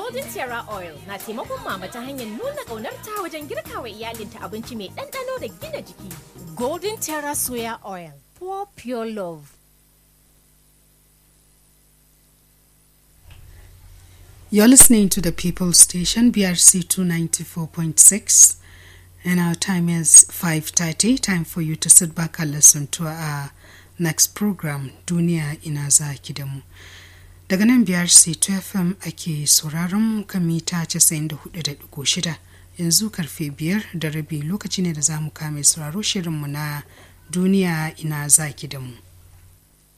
Golden Terra Oil na taimakon mama ta hanyar nuna ƙaunarta wajen girka wa iyalinta abinci mai ɗanɗano da gina jiki. Golden Terra Soya Oil, for pure love. You're listening to the People Station, BRC 294.6, and our time is 5.30. Time for you to sit back and listen to our next program, Duniya Ina Zaki da mu. Daga nan BRC 2FM ake sauraron kan mita 94.6 yanzu karfe biyar da rabi lokaci ne da za mu kame sauraro shirinmu na Duniya Ina Zaki da mu.